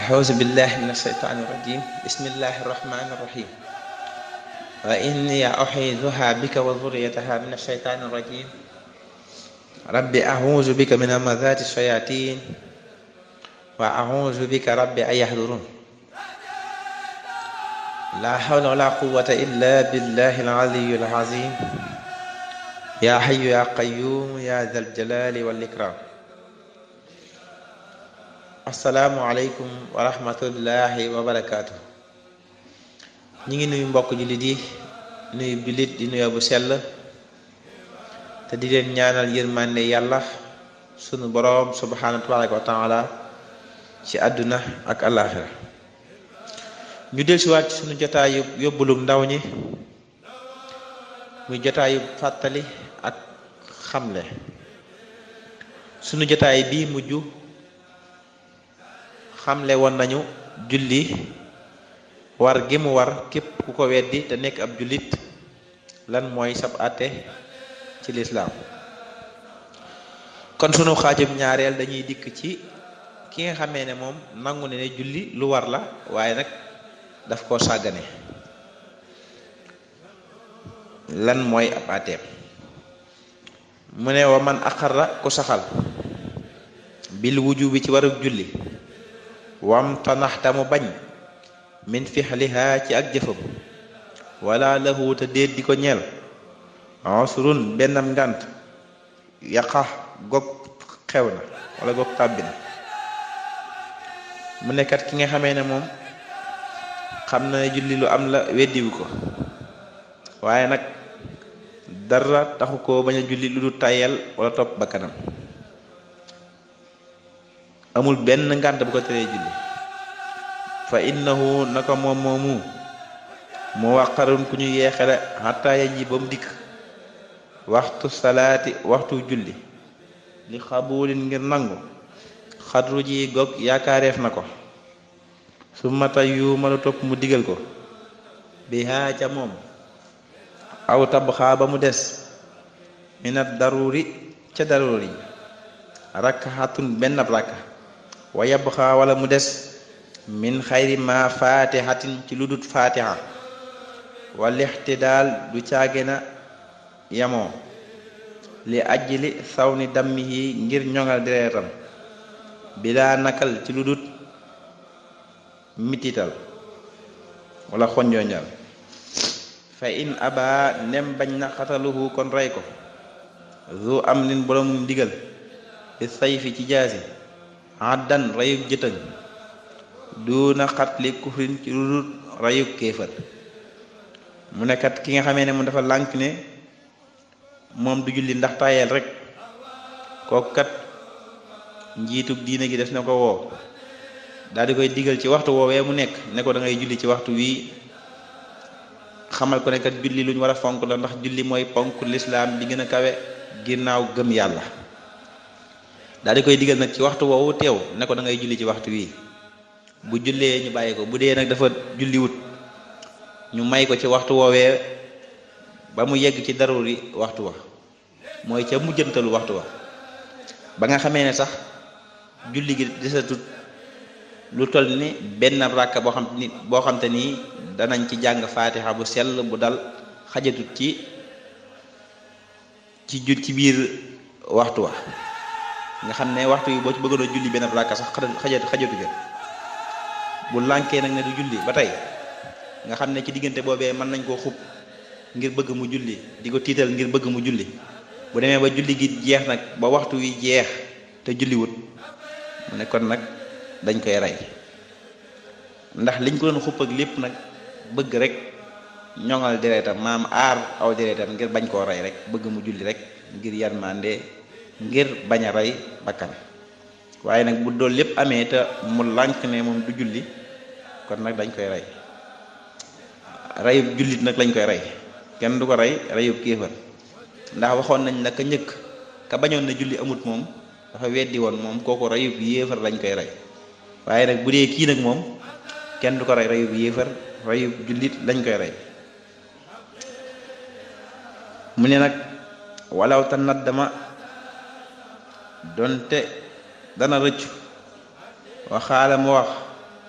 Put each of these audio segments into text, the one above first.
أعوذ بالله من الشيطان الرجيم بسم الله الرحمن الرحيم وإني أحيذها بك وذريتها من الشيطان الرجيم رب أعوذ بك من همزات الشياطين وأعوذ بك رب أن يحضرون لا حول ولا قوة إلا بالله العلي العظيم يا حي يا قيوم يا ذا الجلال والإكرام asalaamualeykum wa rahmatullahi wa barakaatu ñi ngi nuyu mbokk jullit yi nuyu jullit di nuyu bu sell te di leen ñaanal yërmande yàlla sunu boroom subhaanahu tabaraka wa taala ci àdduna ak àllaaxira ñu del siwaat ci sunu jotaayu yóbbulum ndaw ñi muy jotaayu fàttali ak xamle sunu jotaay bii mujj xamle woon nañu julli war gi mu war képp ku ko weddi te nekk ab jullit lan mooy sab àtte ci lislaam kon sunu xaajub ñaareel dañuy dikk ci ki nga xamee ne moom nangu ne ne julli lu war la waaye nag daf koo sàggane lan mooy ab àtteem mu ne wa man aqarra ku saxal bil wujubi ci warug julli wam tanaxta mu bañ min fixliha ci ak jëfam wala lahu te déet di ko ñeel usrun bennam ngànt yaqa gog xew na wala gog tàbbi na mu nekkat ki nga xamee ne moom xam na ne julli lu am la weddiwu ko waaye nag dara taxu ko bañ a julli lu du tàyyel wala topp ba kanam amul benn ngànt bu ko teree julli fa innahu naka moom moomu mu waqarun ku ñu yeexele xataa ya ji ba mu dikk waxtu salaati waxtu julli li xabulin ngir nangu xadru ji gog yaakaareef na ko su mata yu mënu topp mu digal ko bi haa ca moom aw tabxaa ba mu des minat daruri ca daruri rakkaxatun benn rakka wa yabxa wala mu des min xayri ma fatihatin ci lu dut fatiha walixti daal du caage na yamoo li ajli saw ni dammihi ngir ñoŋal dereetam bilaa nakal ci lu dut mitital wala xonjooñal fa in aba nem bañ na xataluhu kon rey ko zu am nin boromum digal bi sayfi ci jaasi addan rayub jëtëng duuna xatli kufrin ci ludul rayub kéefër mu nekkat ki nga xamee ne mu dafa lànk ne moom du julli ndax tayel rek kooku kat njiitub diine gi def na ko woo daal di koy digal ci waxtu woowee mu nekk ne ko da ngay julli ci waxtu wii xamal ko ne kat julli lu ñu war a fonk la ndax julli mooy ponk lislaam bi gën a kawe ginnaaw gëm yàlla daal di koy digal nag ci waxtu woowu teew ne ko da ngay julli ci waxtu wii bu jullee ñu bàyyi ko bu dee nag dafa julliwut ñu may ko ci waxtu woowee ba mu yegg ci daruri waxtu wa mooy ca mujjantalu waxtu wa ba nga xamee ne sax julli gi desatut lu toll ni benn ràkka boo xam ni boo xam te nii danañ ci jàng faatixa bu sell bu dal xajatut ci ci jul ci biir waxtu wa nga xam ne waxtu yi boo ci bëggoon a julli benn rakka sax xajatu xajatu ja bu lànkee nag ne du julli ba tey nga xam ne ci diggante boobee mën nañ koo xub ngir bëgg mu julli di ko tiital ngir bëgg mu julli bu demee ba julli gi jeex nag ba waxtu wi jeex te julliwut mu ne kon nag dañ koy rey ndax liñ ko doon xupp ak lépp nag bëgg rek ñoŋal deretam maam aar aw deretam ngir bañ koo rey rek bëgg mu julli rek ngir yarmande ngir bañ a rey bakkan waaye nag bu dool lépp amee te mu lànk ne moom du julli kon nag dañ koy rey reyub jullit nag lañ koy rey kenn du ko rey reyub kéefër ndax waxoon nañ la ka njëkk ka bañoon na julli amut moom dafa weddi woon moom kooku reyub yéefar lañ koy rey waaye nag bu dee kii nag moom kenn du ko rey reyub yéefar reyub jullit lañ koy rey mu ne nag walaw ta nat dama donte dana rëccu waxaala mu wax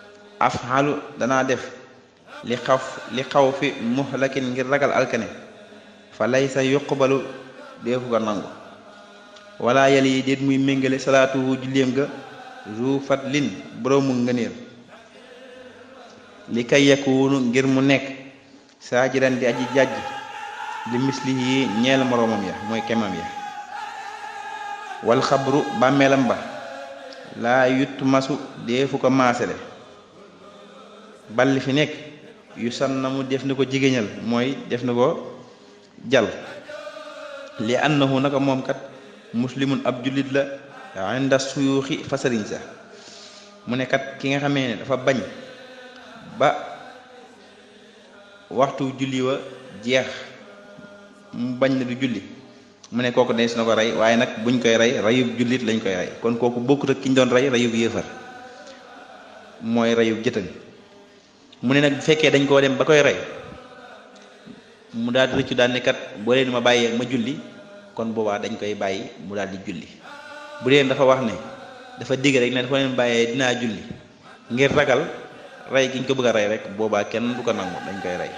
afxalu danaa def li xaf li xaw fi muhlakin ngir ragal alkane fa laysa yuqbalu deefu ko nangu wala yàlla yi déet muy méngale salaatuhu julleem ga zu fatlin boroomu ngëneel li kay yakunu ngir mu nekk saajiran di aji jàjj li mislihi ñeel moroomam ya mooy kemam ya wal xabru bàmmeelam ba laa yutt masu deefu ko maasale balli fi nekk yu san na mu def na ko jigéñal mooy def na ko jal li annahu naka moom kat muslimun ab jullit la inda suyuuxi fa sëriñ sa mu ne kat ki nga xamee ne dafa bañ ba waxtu julli wa jeex mu bañ na du julli mu ne kooku dees na ko rey waaye nag buñ koy rey reyub jullit lañ koy rey kon kooku bokkut ak ki ñu doon rey reyub yéefar mooy reyub jëtën mu ne nag bu fekkee dañ koo dem ba koy rey mu daal di rëccu daal ne kat boo leen ma bàyyee ma julli kon boobaa dañ koy bàyyi mu daal di julli bu dee dafa wax ne dafa digg rek ne dafa leen bàyyee dinaa julli ngir ragal rey gi ñu ko bëgg a rey rek boobaa kenn du ko nangu dañ koy rey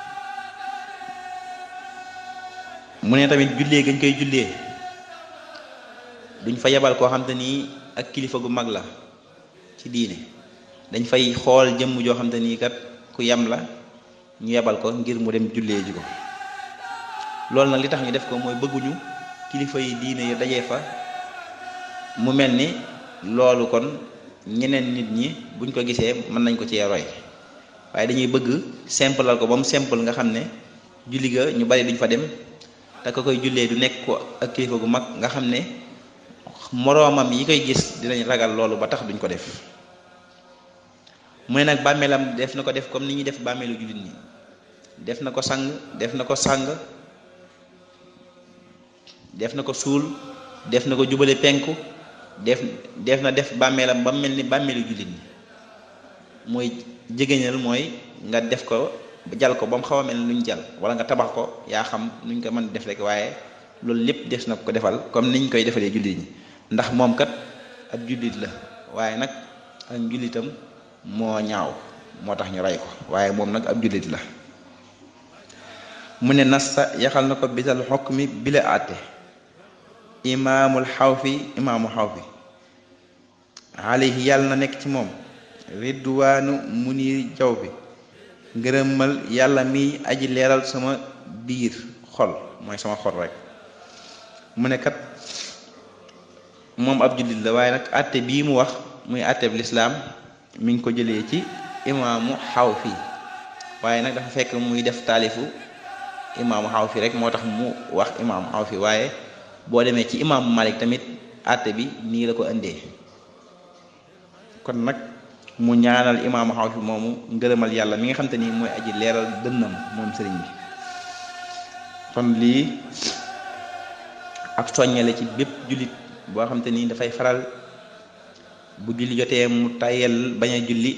mu ne tamit jullee gañ koy jullee duñ fa yebal koo xam te nii ak kilifa gu mag la ci diine dañ fay xool jëmm joo xam te nii kat ku yem la ñu yebal ko ngir mu dem jullee ji ko loolu nag li tax ñu def ko mooy bëgguñu kilifa yi diine yi dajee fa mu mel ni loolu kon ñeneen nit ñi buñ ko gisee mën nañ ko cee roy waaye dañuy bëgg simplal ko ba mu simple nga xam ne julli ga ñu bari duñ fa dem te ko koy jullee du nekk ko ak kilifa gu mag nga xam ne moroomam yi koy gis dinañ ragal loolu ba tax duñ ko def mu ne nag bàmmeelam def na ko def comme ni ñuy def bàmmeelu jullit ñi def na ko sang def na ko sàng def na ko suul def na ko jubale penku def def na def bàmmeelam ba mel ni bàmmeelu jullit ñi mooy jigéñal mooy nga def ko jal ko ba mu xaw a mel ni luñ jal wala nga tabax ko yaa xam nuñ ko mën def rek waaye loolu lépp des na ko defal comme niñ koy defalee jullit ñi ndax moom kat ab jullit la waaye nag ak njullitam moo ñaaw moo tax ñu rey ko waaye moom nag ab jullit la mu ne nasta yaxal na ko bisal xokk mi bila àtte imaamul xawfi imaamu xawfi alayhi yàlla na nekk ci moom ridwaanu munir jaw bi ngërëmal yàlla mi aji leeral sama biir xol mooy sama xol rek mu ne kat moom ab jullit la waaye nag àtte bii mu wax muy àtteb lislaam mi ngi ko jëlee ci imaamu xawfi waaye nag dafa fekk muy def taalifu imaamu xawfi rek moo tax mu wax imaamu xawfi waaye boo demee ci imaamu malik tamit àtte bi nii la ko indee kon nag mu ñaanal imaamu xawfi moomu ngërëmal yàlla mi nga xam te ni mooy aji leeral dënnam moom sëriñ bi kon lii ak soññale ci bépp jullit boo xam te ni dafay faral bu julli jotee mu tayel bañ a julli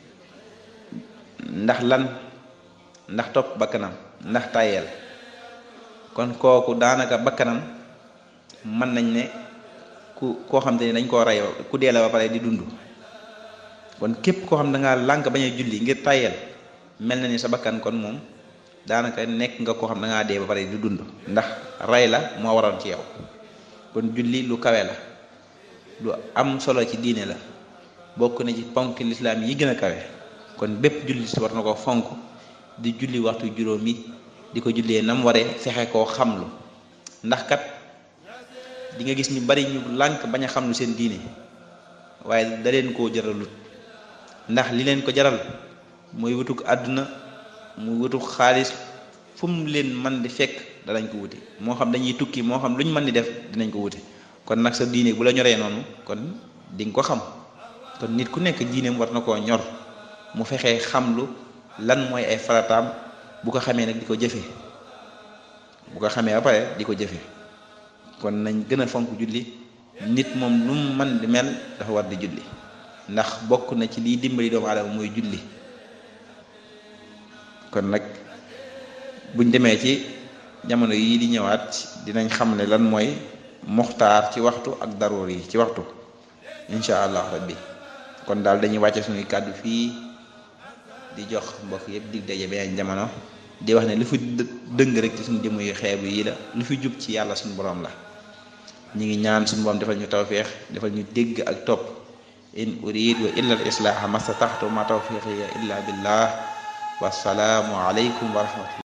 ndax lan ndax topp bakkanam ndax tayel kon kooku daanaka bakkanam mën nañ ne ku koo xam te ni dañ koo rey ku dee la ba pare di dund kon képp koo xam da ngaa lànk bañ a julli ngir tayel mel na ni sa bakkan kon moom daanaka nekk nga koo xam da ngaa dee ba pare di dund ndax rey la moo waroon ci yow kon julli lu kawe la lu am solo ci diine la bokk na ci ponk lislaam yi gën a kawe kon bépp julli si war na ko fonk di julli waxtu juróom yi di ko jullee nam waree fexe koo xamlu ndax kat di nga gis ñu bari ñu lànk bañ a xamlu seen diine waaye da leen koo jaralut ndax li leen ko jaral mooy wutuk àdduna muy wutuk xaalis fu mu leen man di fekk danañ ko wuti moo xam dañuy tukki moo xam lu ñu mën di def dinañ ko wuti kon nag sa diine bu la ñoree noonu kon di nga ko xam kon nit ku nekk diineem war na koo ñor mu fexee xamlu lan mooy ay farataam bu ko xamee nag di ko jëfe bu ko xamee ba pare di ko jëfe kon nañ gën a fonk julli nit moom lu mu man di mel dafa war di julli ndax bokk na ci liy dimbali doomu aadama mooy julli kon nag buñ demee ci jamono yii di ñëwaat dinañ xam ne lan mooy muxtaar ci waxtu ak daruur yi ci waxtu incha allah rabbi kon daal dañuy wàcce suñuy kàddu fii di jox mbokk yëpp dig daje beneen jamono di wax ne lu fi dëng rek ci suñu jëmm yu xeebu yi la lu fi jub ci yàlla suñu borom la ñi ngi ñaan suñu borom defal ñu tawféex defal ñu dégg ak topp in urid wa illa al islaaha mastataxtu ma tawfiqiya illa billah wasalaamu aleykum wa rahmatullah